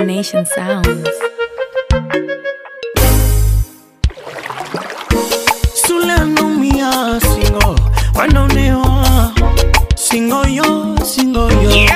Nation Sounds. Sule anaumia singo, wanaonewa singo yo, singo yo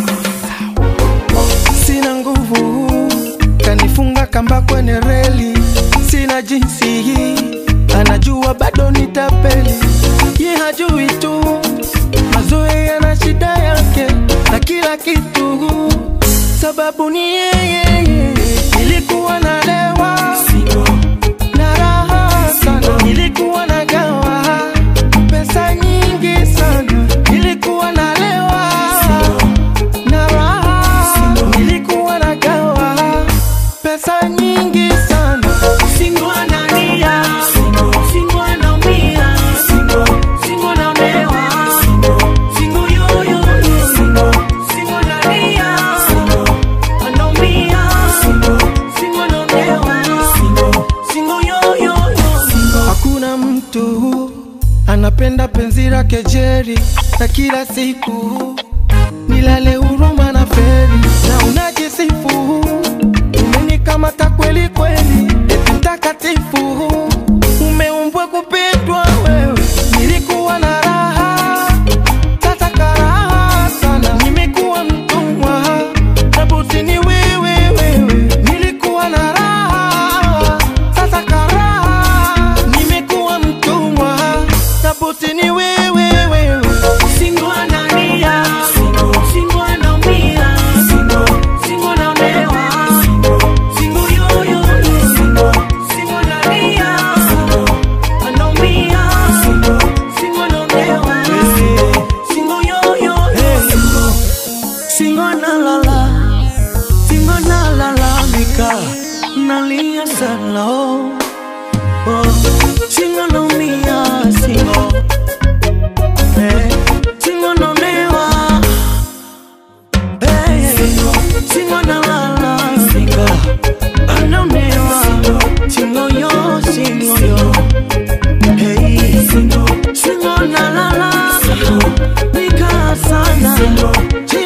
Sina nguvu, kanifunga kamba kwenye reli, sina jinsi hii, anajua bado nitapeli, ye hajui tu mazoea yana shida yake na kila kitu, sababu ni yeye. Nilikuwa nalewa na raha sana, nilikuwa nagawa pesa nyingi sana, nilikuwa nalewa na raha, nilikuwa nagawa pesa nyingi sana. Singo analia, singo anaumia, singo anaonewa, singo yoyo, singo analia, anaumia, singo anaonewa, singo yoyo. Hakuna mtu anapenda penzi lake Jerry na kila siku nilale huruma na feri na unajisifu umenikamata kweli kweli, eti mtakatifu umeumbwa kupitwa wewe. Nilikuwa na raha sasa karaha sana, nimekuwa mtumwa tabuti ni wewe wewe. Nilikuwa na raha sasa karaha, nimekuwa mtumwa tabuti ni wewe wewe. Singo analia, singo anaumia, singo anaonewa, singo yoyo, singo analia, anaumia, singo anaonewa, singo yoyo, singo analala, singo analalamika, nalia sana oh, oh. Singo anaumia, singo eh, singo anaonewa eh, singo analala, singo anaonewa, singo yo, singo yo Hey, singo, singo na la la, nika sana,